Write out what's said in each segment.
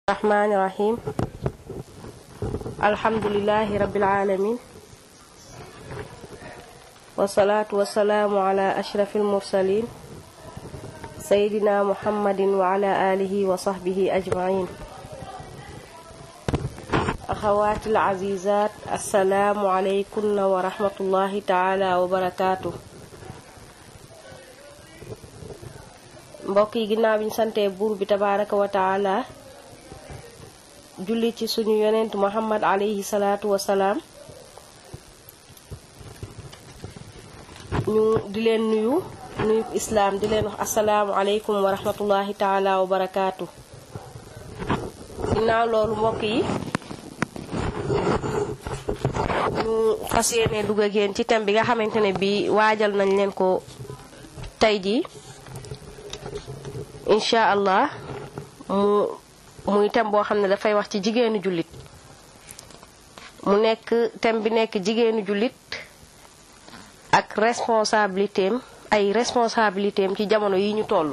الرحمن الرحيم الحمد لله رب العالمين والصلاة والسلام على أشرف المرسلين سيدنا محمد وعلى آله وصحبه أجمعين أخواتي العزيزات السلام عليكم ورحمة الله تعالى وبركاته mbokk yi ginnaaw bi ñu santee buur bi tabaraka wa taala julli ci suñu yonent muhammad alayhi salaatu wasalaam ñu di leen nuyu nuyu islaam di leen wax asalaamu aleykum wa rahmatullahi taala wa barakaatu ginnaaw loolu mbokk yi ñu fas yéene dugg ak yéen ci thème bi nga xamante ne bi waajal nañ leen ko tey jii incha allah mu muy thème boo xam ne dafay wax ci jigéenu jullit mu nekk thème bi nekk jigéenu jullit ak responsabilité am ay responsabilité am ci jamono yi ñu toll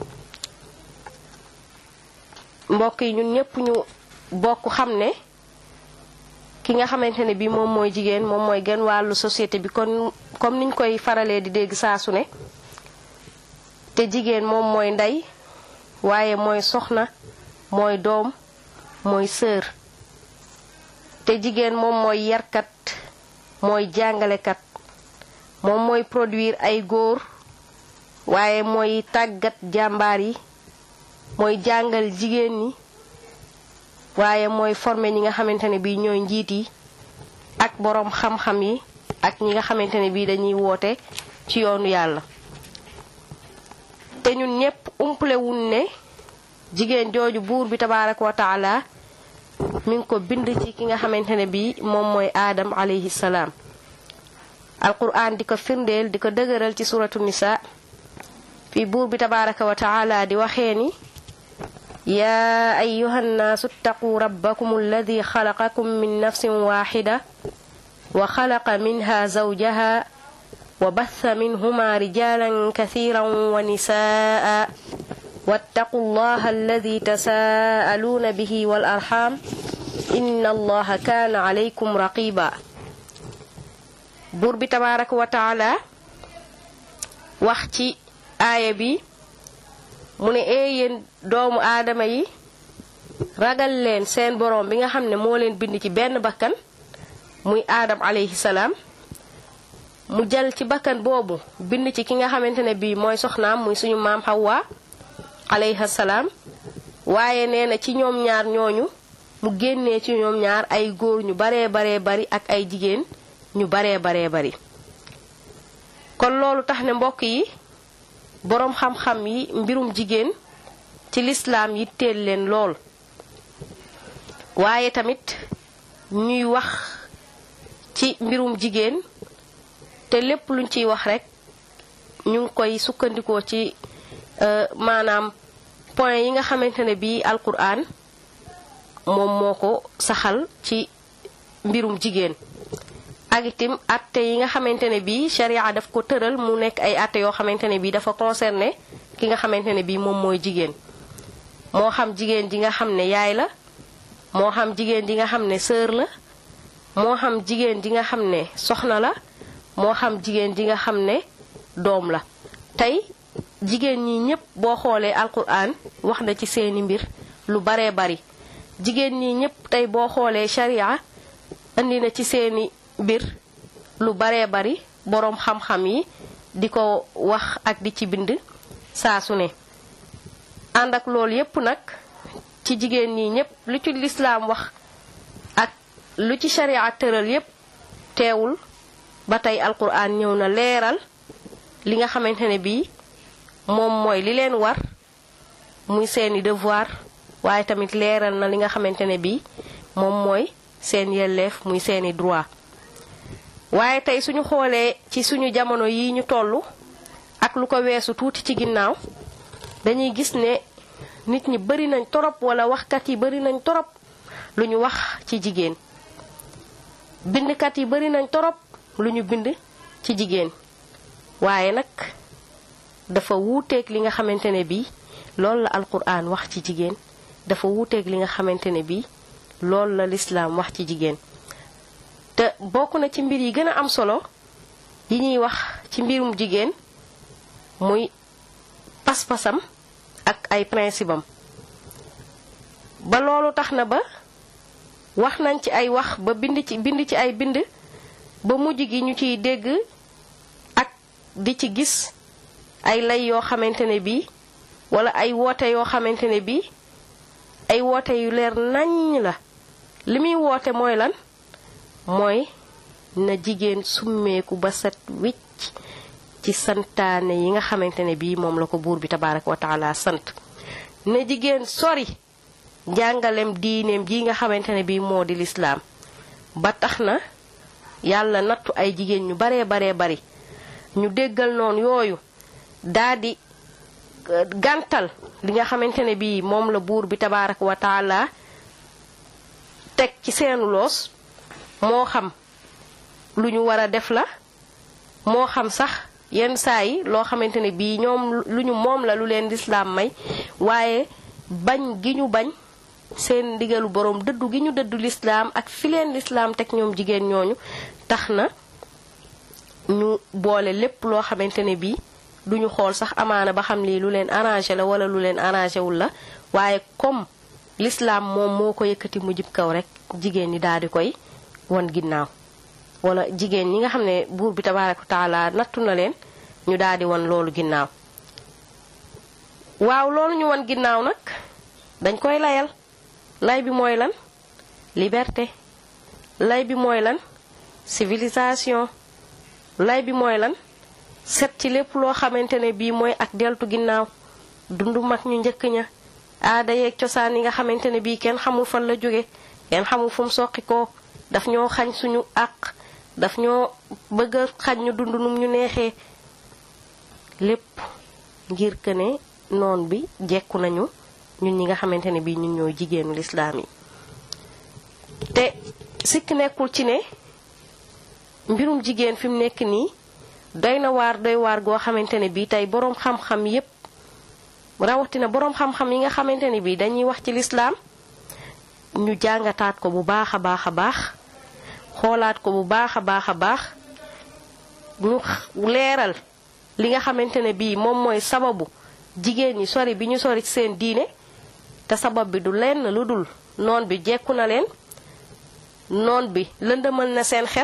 mbokk yi ñun ñëpp ñu bokk xam ne ki nga xamante ne bi moom mooy jigéen moom mooy gën wàllu société bi kon comme niñ koy faralee di dégg saa su ne te jigéen moom mooy ndey waaye mooy soxna mooy doom mooy sër te jigéen moom mooy yarkat mooy jàngalekat moom mooy produire ay góor waaye mooy tàggat jàmbaar yi mooy jàngal jigéen ñi waaye mooy former ñi nga xamante ne bii ñooy njiit yi ak boroom xam-xam yi ak ñi nga xamante ne bii dañuy woote ci yoonu yàlla te ñun ñépp umple wun ne jigéen jooju buur bi tabaaraka wa taala mi ngi ko bind ci ki nga xamante ne bi moom mooy aadam alayhi salaam alquran di ko firndeel di ko dëgëral ci suratu nisa fi buur bi tabaaraka wa taala di waxee ni yaa ayuha nnaasu ttaquu rabbakum alladi xalaqakum min nafsin waaxida wa xalaqa minha zawjaha وبث منهما رجالا كثيرا ونساء واتقوا الله الذي تساءلون به والأرحام إن الله كان عليكم رقيبا buur bi tabaaraka wa taala wax ci aaya bi mu ne ee yéen doomu aadama yi ragal leen seen boroom bi nga xam ne moo leen bind ci benn bakkan muy aadam alayhi salaam mu jël ci bakkan boobu bind ci ki nga xamante ne bii mooy soxnaam muy suñu maam Hawa alayha salaam waaye nee na ci ñoom ñaar ñooñu mu génnee ci ñoom ñaar ay góor ñu baree baree bari ak ay jigéen ñu baree baree bari kon loolu tax ne mbokk yi boroom xam-xam yi mbirum jigéen ci lislaam yi teel leen lool waaye tamit ñuy wax ci mbirum jigéen te lépp luñ ciy wax rekk ñu ngi koy sukkandikoo ci maanaam point yi nga xamante ne bii alquran moom moo ko saxal ci mbirum jigéen ak itam atte yi nga xamante ne bii sharia daf ko tëral mu nekk ay atte yoo xamante ne bii dafa concerné ki nga xamante ne bii moom mooy jigéen moo xam jigéen ji nga xam ne yaay la moo xam jigéen ji nga xam ne sœur la moo xam jigéen ji nga xam ne soxna la moo xam jigéen ji nga xam ne doom la tey jigéen ñi ñépp boo xoolee alquran wax na ci seeni mbir lu baree bari jigéen ñi ñépp tey boo xoolee sharia indi na ci seeni mbir lu baree bari boroom xam-xam yi di ko wax ak di ci bind saa su ne ànd ak loolu yépp nag ci jigéen ñi ñépp lu ci lislaam wax ak lu ci sharia tëral yépp teewul ba tey alquran ñëw na leeral li nga xamante ne bii moom mooy li leen war muy seeni devoir waaye tamit leeral na li nga xamante ne bii moom mooy seen yelleef muy seeni droit waaye tey suñu xoolee ci suñu jamono yi ñu toll ak lu ko weesu tuuti ci ginnaaw dañuy gis ne nit ñi bari nañ torop wala waxkat yi bari nañ torop lu ñu wax ci jigéen bindkat yi bari nañ torop lu ñu bind ci jigéen waaye nag dafa wuuteeg li nga xamante ne bii loolu la alquran wax ci jigéen dafa wuuteeg li nga xamante ne bii loolu la lislaam wax ci jigéen te bokk na ci mbir yi gën a am solo yi ñuy wax ci mbirum jigéen muy pas-pasam ak ay principe am ba loolu tax na ba wax nañ ci ay wax ba bind ci bind ci ay bind ba mujj gi ñu ciy dégg ak di ci gis ay lay yoo xamante ne bii wala ay woote yoo xamante ne bii ay woote yu leer naññ la li muy woote mooy lan mooy na jigéen summeeku ba set wicc ci santaane yi nga xamante ne bii moom la ko buur bi tabaaraka wa taala sant na jigéen sori njàngalem diineem ji nga xamante ne bii moo di lislaam ba tax na yàlla nattu ay jigéen ñu baree baree bari ñu déggal noonu yooyu daldi gàntal li nga xamante ne bii moom la buur bi tabaaraka wa taala teg ci seenu loos moo xam lu ñu war a def la moo xam sax yenn saa yi loo xamante ne bii ñoom lu ñu moom la lu leen lislaam may waaye bañ gi ñu bañ seen ndigalu boroom dëddu gi ñu dëddu lislaam ak fi leen lislaam teg ñoom jigéen ñooñu tax na ñu boole lépp loo xamante ne bii duñu xool sax amaana ba xam lii lu leen arrangé la wala lu leen arrangé wul la waaye comme lislaam moom moo ko yëkkati mu jib kaw rek jigéen ñi daal di koy wan ginnaaw wala jigéen ñi nga xam ne buur bi tabaaraka taala nattu na leen ñu daal di wan loolu ginnaaw waaw loolu ñu wan ginnaaw nag dañ koy layal lay bi mooy lan liberté lay bi mooy lan civilisation lay bi mooy lan set ci lépp loo xamante ne bii mooy ak deltu ginnaaw dundu mag ñu njëkk ña aada yeeg cosaan yi nga xamante ne bii kenn xamul fan la jóge kenn xamul fu mu soqi ko daf ñoo xañ suñu àq daf ñoo bëgg a xañ ñu dund num ñu neexee lépp ngir que ne noon bi jekku nañu ñun ñi nga xamante ne bii ñun ñooy jigéenu lislaam yi te sikk nekkul ci ne mbirum jigéen fi mu nekk nii doy na waar doy waar goo xamante ne bii tey boroom xam-xam yépp rawatina boroom xam-xam yi nga xamante ne bii dañuy wax ci lislaam ñu jàngataat ko bu baax a baax a baax xoolaat ko bu baax a baax a baax ñu leeral li nga xamante ne bii moom mooy sababu jigéen ñi sori bi ñu sori ci seen diine te sabab bi du lenn lu dul noon bi jekku na leen noon bi lëndëmal na seen xel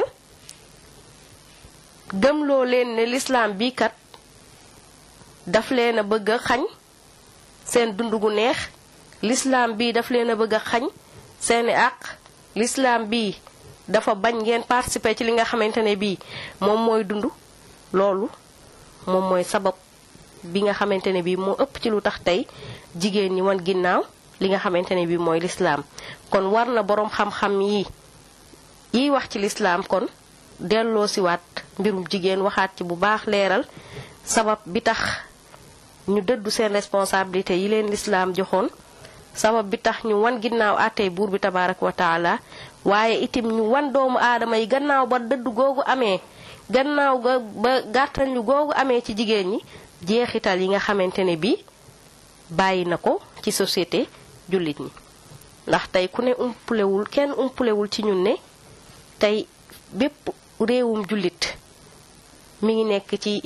gëmloo leen ne lislaam bii kat daf leen a bëgg a xañ seen dund gu neex lislaam bii daf leen a bëgg a xañ seeni àq lislaam bii dafa bañ ngeen participer ci li nga xamante ne bii moom mooy dund loolu moom mooy sabab bi nga xamante ne bii moo ëpp ci lu tax tey jigéen ñi wan ginnaaw li nga xamante ne bii mooy lislaam kon war na boroom xam-xam yi yiy wax ci lislaam kon delloo siwaat mbirum jigéen waxaat ci bu baax leeral sabab bi tax ñu dëddu seen responsabilité yi leen lislaam joxoon sabab bi tax ñu wan ginnaaw àttey buur bi tabaaraka wa taala waaye itim ñu wan doomu aadama yi gannaaw ba dëdd googu amee gannaaw ga ba gàttal ñu googu amee ci jigéen ñi jeexital yi nga xamante ne bii bàyyi na ko ci société jullit ñi ndax tey ku ne umpulewul kenn umpulewul ci ñun ne tey bépp réewum jullit mi ngi nekk ci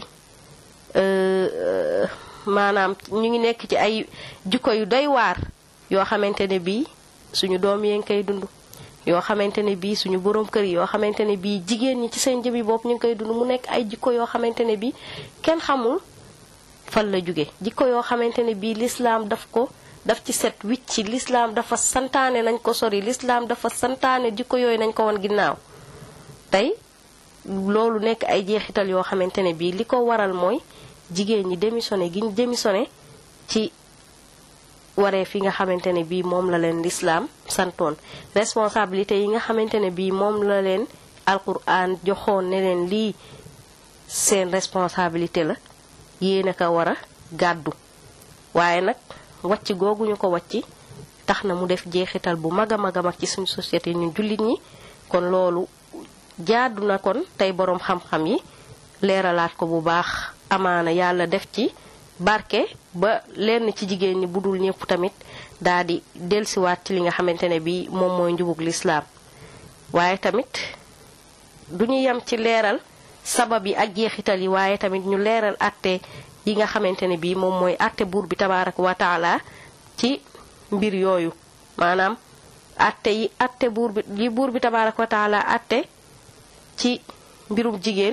maanaam ñu ngi nekk ci ay jikko yu doy waar yoo xamante ne bii suñu doom yee ngi koy dund yoo xamante ne bii suñu borom kër yi yoo xamante ne bii jigéen ñi ci seen jëmi bopp ñu ngi koy dund mu nekk ay jikko yoo xamante ne bii kenn xamul fan la jóge jikko yoo xamante ne bii lislaam daf ko daf ci set wicc lislaam dafa santaane nañ ko sori lislaam dafa santaane jikko yooyu nañ ko won ginnaaw tey loolu nekk ay jeexital yoo xamante ne bii li ko waral mooy jigéen ñi démissionné gi ñu démissionné ci waree fi nga xamante ne bii moom la leen lislaam santoon responsabilité yi nga xamante ne bii moom la leen alquran joxoon ne leen lii seen responsabilité la yéen a ko war a gàddu waaye nag wàcc googu ñu ko wàcc tax na mu def jeexital bu mag a mag a mag ci suñu société ñun jullit ñi kon loolu jaadu na kon tey boroom xam-xam yi leeralaat ko bu baax amaana yàlla def ci barke ba lenn ci jigéen ñi budul ñëpp tamit daa di delsiwaat ci li nga xamante ne bii moom mooy njubug lislaam waaye tamit du ñu yem ci leeral sabab yi ak jeexital yi waaye tamit ñu leeral atte yi nga xamante ne bii moom mooy atte buur bi tabaaraka wa taala ci mbir yooyu maanaam atte yi atte buur bi yi buur bi tabaaraka wa taala atte ci mbirum jigéen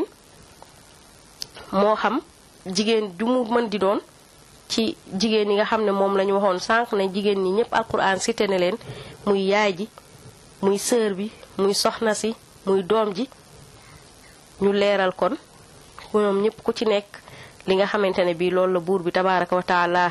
moo xam jigéen ju mu mën di doon ci jigéen yi nga xam ne moom la ñu waxoon sànq ne jigéen ñi ñëpp alquran cité ne leen muy yaay ji muy sœur bi muy soxna si muy doom ji ñu leeral kon ñoom ñëpp ku ci nekk li nga xamante ne bii loolu la buur bi tabaaraka wa taala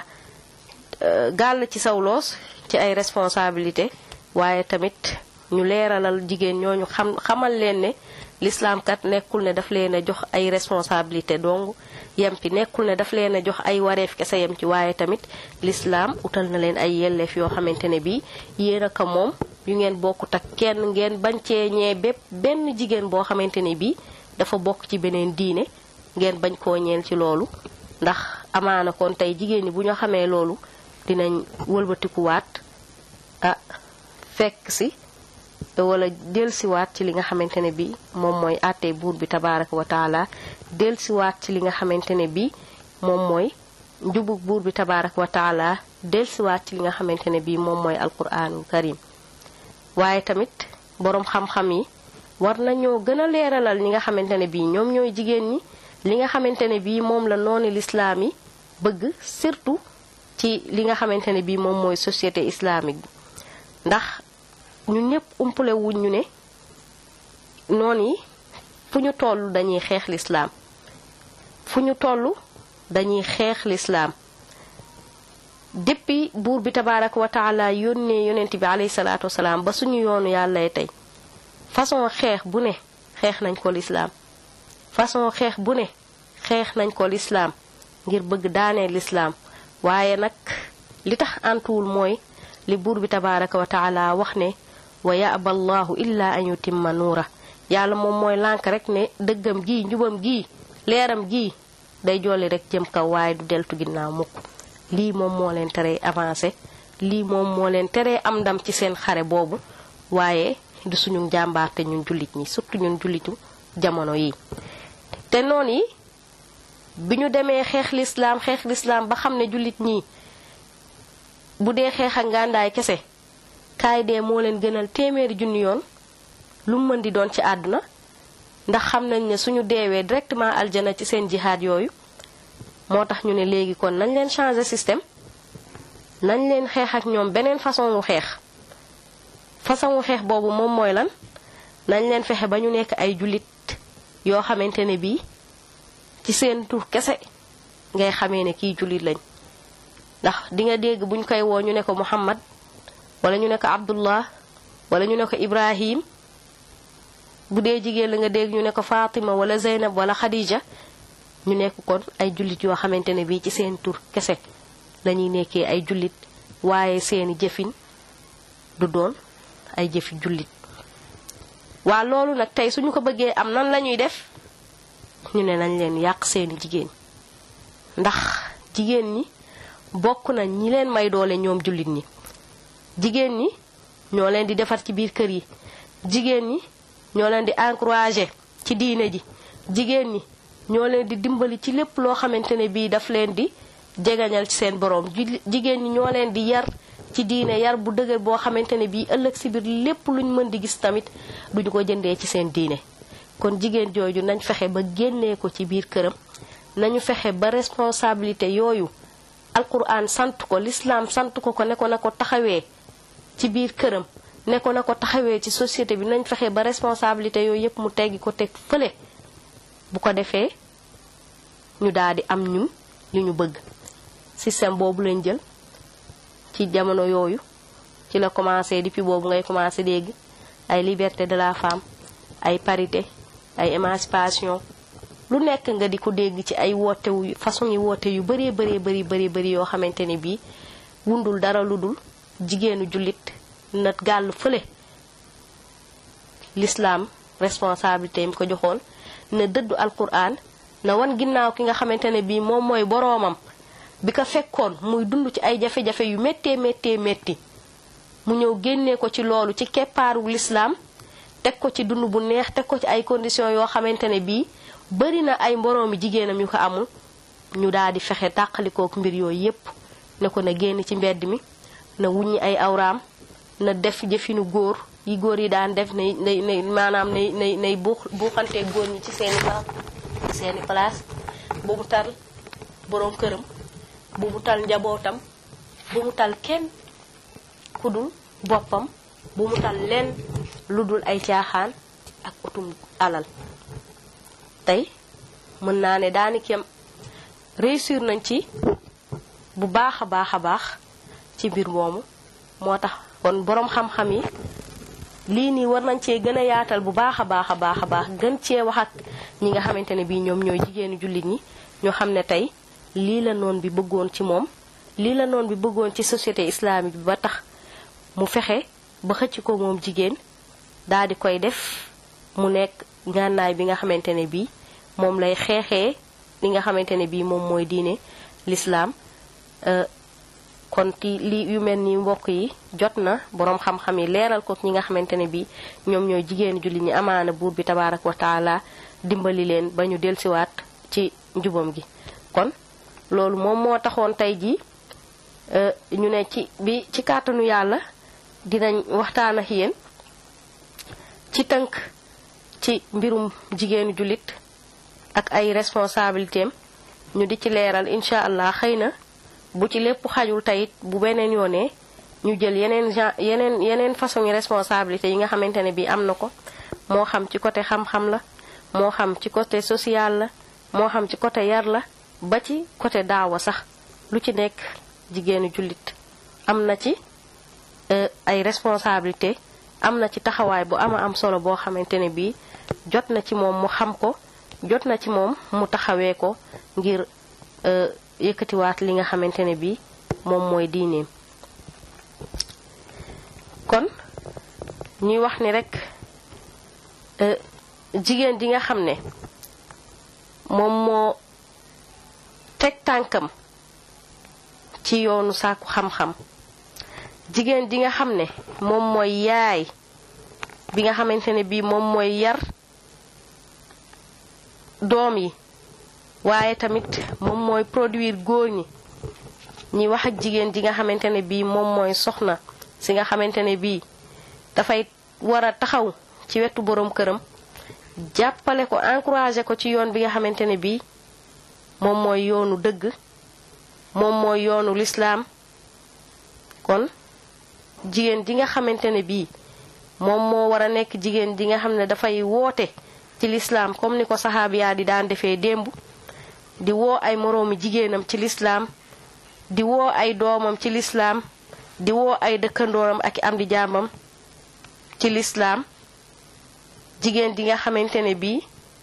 gàll ci saw loos ci ay responsabilité waaye tamit ñu leeralal jigéen ñooñu xam xamal leen ne lislaam kat nekkul ne daf leen a jox ay responsabilité dong yem ci nekkul ne daf leen a jox ay wareef kese yem ci waaye tamit lislaam utal na leen ay yelleef yoo xamante ne bii yéen a ko moom yu ngeen bokkut ak kenn ngeen bañ cee ñee bépp benn jigéen boo xamante ne bii dafa bokk ci beneen diine ngeen bañ koo ñeel ci loolu ndax amaana kon tey jigéen ñi bu ñu xamee loolu dinañ wëlbatikuwaat ah fekk si wala delsiwaat ci li nga xamante ne bi moom mooy àttee buur bi tabaaraka wa taala delsiwaat ci li nga xamante ne bi moom mooy njubug buur bi tabaaraka wa taala delsiwaat ci li nga xamante ne bi moom mooy alquraanul karim waaye tamit boroom xam-xam yi war nañoo gën a leeralal ñi nga xamante ne bii ñoom ñooy jigéen ñi li nga xamante ne bii moom la noonu lislaam yi bëgg surtout ci li nga xamante ne bii moom mooy société islamique bi ndax ñun ñëpp umpale wuñ ñu ne noon yi fu ñu toll dañuy xeex lislaam fu ñu toll dañuy xeex lislaam depuis buur bi tabaaraka wa taala yónnee yonent bi alayhi salaatu wasalaam ba suñu yoonu yàlla tey façon xeex bu ne xeex nañ ko lislaam façon xeex bu ne xeex nañ ko lislaam ngir bëgg daanee lislaam waaye nag li tax antuwul mooy li buur bi tabaaraka wa taala wax ne wa yaaba allahu illa an yutimma nuura yàlla moom mooy lànk rek ne dëggam gii njubam gii leeram gii day jolli rek jëm kaw waaye du deltu ginnaaw mukk lii moom moo leen teree avancé lii moom moo leen teree am ndam ci seen xare boobu waaye du suñu njàmbaarte ñun jullit ñi surtout ñun jullitu jamono yi te noon yi bi ñu demee xeex lislaam xeex lislaam ba xam ne jullit ñi bu dee xeex ak ngàndaay kese kaay dee moo leen gënal téeméeri junni yoon lu mu mën di doon ci àdduna ndax xam nañ ne suñu deewee directement aljana ci seen jihaad yooyu moo tax ñu ne léegi kon nañ leen changer système nañ leen xeex ak ñoom beneen façon wu xeex façon wu xeex boobu moom mooy lan nañ leen fexe ba ñu nekk ay jullit yoo xamante ne bii ci seen tur kese ngay xamee ne kii jullit lañ ndax di nga dégg buñ koy woo ñu ne ko Muhammad wala ñu ne ko Abdullah wala ñu ne ko Ibrahim bu dee jigéen la nga dégg ñu ne ko Fatima wala Zeynab wala Khadija ñu nekk kon ay jullit yoo xamante ne bii ci seen tur kese lañuy nekkee ay jullit waaye seeni jëfin du doon ay jëfi jullit waa loolu nag tey suñu ko bëggee am nan lañuy def ñu ne nañ leen yàq seeni jigéen ndax jigéen ñi bokk na ñi leen may doole ñoom jullit ñi jigéen ñi ñoo leen di defar ci biir kër yi jigéen ñi ñoo leen di encourager ci diine ji jigéen ñi ñoo leen di dimbali ci lépp loo xamante ne bii daf leen di jegañal ci seen boroom jigéen ñi ñoo leen di yar ci diine yar bu dëgër boo xamante ne bii ëllëg si biir lépp luñ mën di gis tamit duñu ko jëndee ci seen diine kon jigéen jooju nañ fexe ba génnee ko ci biir këram nañu fexe ba responsabilité yooyu alquran sant ko l'islam sant ko ko ne ko na ko taxawee ci biir këram ne ko na ko taxawee ci société bi nañ fexe ba responsabilité yooyu yépp mu teggi ko teg fële bu ko defee ñu daal di am ñun li ñu bëgg système boobu lañ jël ci jamono yooyu ci la commencé depuis boobu ngay commencé dégg ay liberté de la femme ay parité ay émancipation lu nekk nga di ko dégg ci ay woote wu façon yi woote yu bëree bëree bëri bëri bëri yoo xamante ne bii wundul dara lu dul jigéenu jullit na gàll fële l'islam responsabilité yi mu ko joxoon na dëddu alquran na wan ginnaaw ki nga xamante ne bii moom mooy boroomam bi ko fekkoon muy dund ci ay jafe-jafe yu méttee méttee métti mu ñëw génnee ko ci loolu ci keppaaru lislaam teg ko ci dund bu neex teg ko ci ay conditions yoo xamante ne bii bari na ay moroomi jigéenam yu ko amul ñu daal di fexe tàqalikook mbir yooyu yépp ne ko na génn ci mbedd mi na wuññi ay awraam na def jëfinu góor yi góor yi daan def nay nay nay maanaam nay nay nay buux buuxante góor ñi ci seeni place seeni place bu mu tal boroom këram bu mu tal njabootam bu mu tal kenn ku dul boppam bu mu tal lenn lu dul ay caaxaan ak utum alal tey mën naa ne daanik yam réussir nañ ci bu baax a baax a baax ci mbir moomu moo tax kon boroom xam-xam yi lii nii war nañ cee gën a yaatal bu baax a baax a baax a baax gën cee wax ak ñi nga xamante ne bii ñoom ñooy jigéenu jullit ñi ñoo xam ne tey lii la noon bi bëggoon ci moom lii la noon bi bëggoon ci société islamique bi ba tax mu fexe ba xëcc ko moom jigéen daal di koy def mu nekk ngànnaay bi nga xamante ne bii moom lay xeexee li nga xamante ne bii moom mooy diine lislaam kon ti li yu mel ni mbokk yi jot na boroom xam-xam yi leeral ko ñi nga xamante ne bii ñoom ñooy jigéenu jullit ñi amaana buur bi tabaarak wa taala dimbali leen ba ñu delsiwaat ci njubam gi kon loolu moom moo taxoon tey jii ñu ne ci bi ci kàttanu yàlla dinañ waxtaan ak yéen ci tënk ci mbirum jigéenu jullit ak ay responsabilité am ñu di ci leeral incha allah xëy na bu ci lépp xajul tayit bu beneen yoonee ñu jël yeneen gen yeneen yeneen façon yi responsabilité yi nga xamante ne bii am na ko moo xam ci côté xam-xam la moo xam ci côté social la moo xam ci côté yar la ba ci côté daawa sax lu ci nekk jigéenu jullit am na ci ay responsabilité am na ci taxawaay bu ama am solo boo xamante ne bii jot na ci moom mu xam ko jot na ci moom mu taxawee ko ngir yëkkatiwaat li nga xamante ne bii moom mooy diineem kon ñuy wax ni rekk jigéen ji nga xam ne moom moo teg tànkam ci yoonu sàkku xam-xam jigéen ji nga xam ne moom mooy yaay bi nga xamante ne bii moom mooy yar doom yi waaye tamit moom mooy produire góor ñi ñi wax ak jigéen ji nga xamante ne bii moom mooy soxna si nga xamante ne bii dafay war a taxaw ci wetu boroom këram jàppale ko encourager ko ci yoon bi nga xamante ne bii moom mooy yoonu dëgg moom mooy yoonu lislaam kon jigéen ji nga xamante ne bii moom moo war a nekk jigéen ji nga xam ne dafay woote ci lislaam comme ni ko saxaabiyaa di daan defee démb di woo ay moroomi jigéenam ci lislaam di woo ay doomam ci lislaam di woo ay dëkkandooram ak am di jàmbam ci lislaam jigéen ji nga xamante ne bii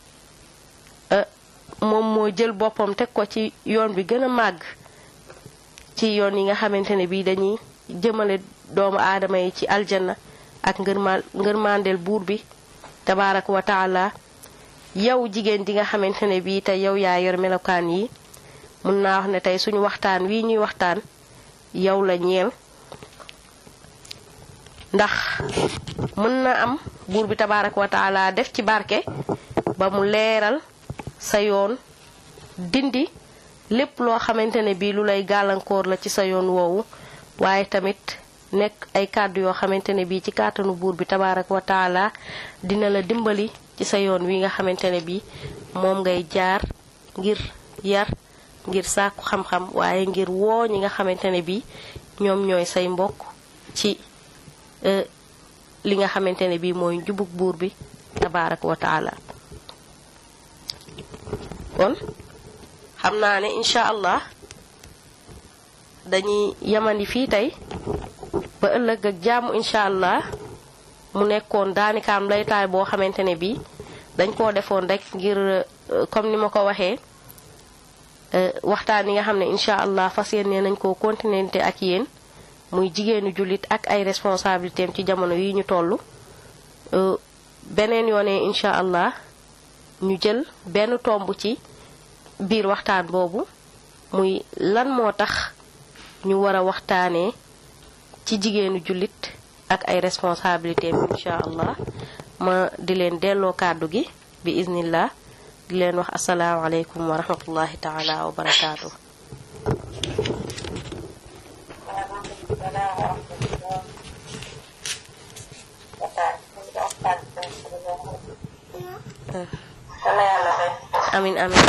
moom moo jël boppam teg ko ci yoon bi gën a màgg ci yoon yi nga xamante ne bii dañuy jëmale doomu aadama yi ci aljanna ak ngërma ngërmandeel buur bi tabaaraka wa taala yow jigéen ji nga xamante ne bii tey yow yaa yor melokaan yi mun naa wax ne tey suñu waxtaan wii ñuy waxtaan yow la ñeel ndax mën na am buur bi tabaaraka wa taala def ci barke ba mu leeral sa yoon dindi lépp loo xamante ne bii lu lay gàllankoor la ci sa yoon woowu waaye tamit nekk ay kàddu yoo xamante ne bii ci kàttanu buur bi tabaaraka wa taala dina la dimbali ci sa yoon wi nga xamante ne bii moom ngay jaar ngir yar ngir sàkku xam-xam waaye ngir woo ñi nga xamante ne bii ñoom ñooy say mbokk ci li nga xamante ne bii mooy njubug buur bi tabaaraka wa taala kon xam naa ne incha allah dañuy yamandi fii tey ba ëllëg ak jàmm incha allah mu nekkoon daanikaam laytaay boo xamante ne bii dañ koo defoon rek ngir comme ni ma ko waxee waxtaan yi nga xam ne incha allah fas yéene nañ koo continuer ak yéen muy jigéenu jullit ak ay responsabilité am ci jamono yi ñu toll beneen yoonee incha allah ñu jël benn tomb ci biir waxtaan boobu muy lan moo tax ñu war a waxtaanee ci jigéenu jullit ak ay responsabilité incha allah ma di leen delloo kàddu gi bi iznillah di leen wax asalaamaaleykum wa rahmatullahi taala wa barakaatu. amin amin